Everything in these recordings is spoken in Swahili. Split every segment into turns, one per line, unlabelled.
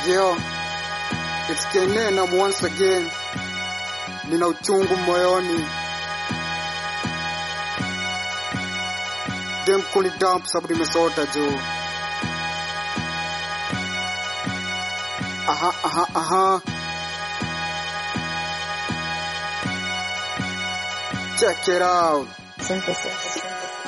Yo, it's Kenan once again. Nina uchungu moyoni. Dem kuni dump sababu nimesota jo. Aha, aha, aha. Check it out.
Synthesis.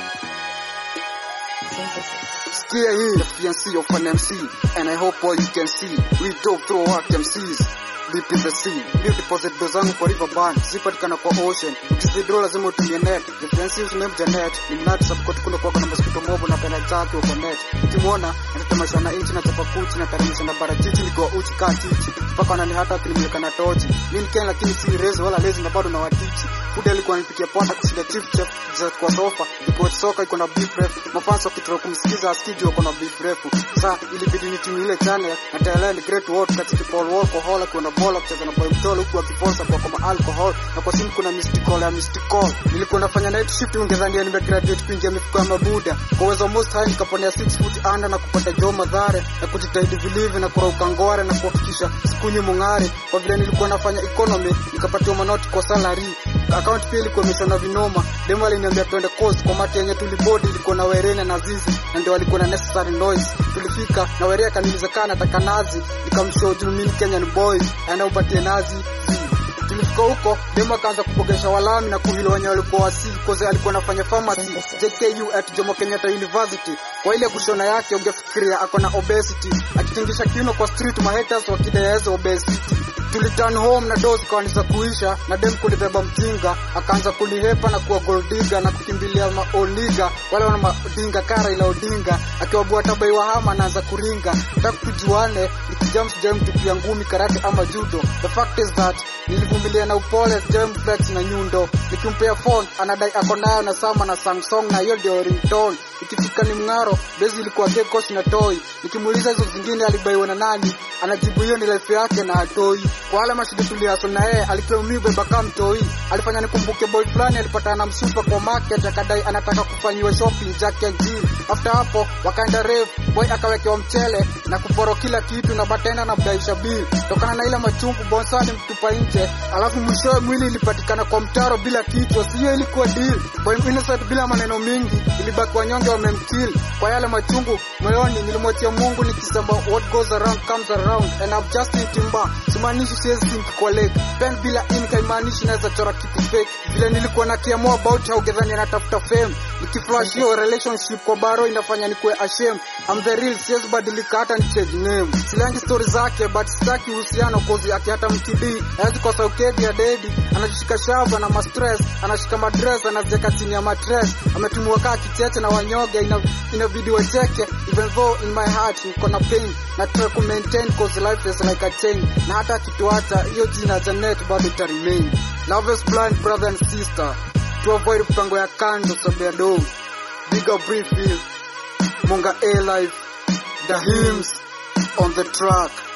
Synthesis.
Sikia hii the fiancé of an MC and I hope all you can see we dove through our MCs deep in the sea New deposit do zangu kwa river bank zipatikana kwa ocean ukisidro lazima utumie net the fiancé usiname janet ni mnati subcot kuna kwa na mosquito mobo na pena zake kwa net ukimwona natamasha na inchi na chapa kuchi na taramisha na barachichi niko uchi kaa chichi mpaka wanani hata kilimulika na tochi mimi Ken lakini si rezi wala lezi na bado na watichi Fude alikuwa anipikia pota kushinda chief chef za kwa sofa iko soka iko na beef ref mafanso kitoro kumsikiza askiji wako na beef refu sa ilibidi nitumie ile channel na tayari ni great world katika Paul Walker Hall kuna bola kucheza na boy mtolo huku akiforsa kwa kama alcohol na kwa simu kuna mystic call ya mystic call nilikuwa nafanya night shift ungedhania nimegraduate kuingia mifuko ya mabuda kwa uwezo most high nikaponea 6 foot under na kupata jo madhare na kujitahidi vilivyo na kurauka ngware na kuhakikisha sikunyi mung'are kwa vile nilikuwa nafanya economy nikapatiwa manoti kwa salary account pia ilikuwa imeshona vinoma demo aliniambia twende coast kwa mati yenye tulibodi ilikuwa na werena na zizi na ndio walikuwa na necessary noise tulifika na werea kaniliza kaa nataka nazi nikamshow juu mimi ni Kenyan boys aenda upatie nazi zi tulifika huko demo akaanza kupogesha walami na kuhilo wenye walikuwa wasi koze alikuwa anafanya pharmacy JKU at Jomo Kenyatta University kwa ile kushona yake ungefikiria ako na obesity akitingisha kiuno kwa street mahaters wakideeza obesity tuliturn home na dozi kaanza kuisha na dem kulibeba mjinga akaanza kulihepa na kuwa goldiga na kukimbilia maoliga wale wana madinga kara ila odinga akiwabua tabai wa hama anaanza kuringa taka tujuane nikijam sijam tupia ngumi karate ama judo the fact is that nilivumilia na upole jam flex na nyundo nikimpea phone anadai ako nayo na sama na samsung na hiyo ndio ringtone ikifika ni mng'aro bezi ilikuwa gekosh na toy nikimuuliza hizo zingine alibaiwa na nani anajibu hiyo ni life yake na atoi kwa wale mashida tuliaso na yeye alipewa mimi beba kama mtoi alifanya nikumbuke boy fulani alipatana na msupa kwa market akadai anataka kufanyiwa shopping Jack and Jill after hapo wakaenda rave boy akawekewa mchele na kuporo kila kitu na batenda na mdaisha bill tokana na ile machungu bonsani mtupa nje alafu mwishowe mwili ilipatikana kwa mtaro bila kichwa siyo ilikuwa deal boy innocent bila maneno mingi ilibaki wanyonge wamemkill kwa yale machungu moyoni nilimwachia Mungu nikisema what goes around comes around and I'm just in timba simaanishi siwezi think kwa lake pen bila ink haimaanishi naweza chora kitu fake vile nilikuwa na kiamua about how gedhani anatafuta fame nikiflash hiyo relationship kwa baro inafanya nikuwe ashamed I'm the real siwezi badilika hata ni change name silangi story zake but sitaki uhusiano kozi aki hata mkidi hawezi kosa ukedi ya dedi anajishika shava na mastress anashika madress anaziweka chini ya matres ametumiwa kaa kicheche na wanyoge ina, ina video cheke even though in my heart niko na pain na try ku maintain cause life is like a chain na hata kituacha hiyo jina Janet bado ita remain love is blind brother and sister to avoid mpango ya kando sababu ya do bigger brief Munga A life the hymns on the track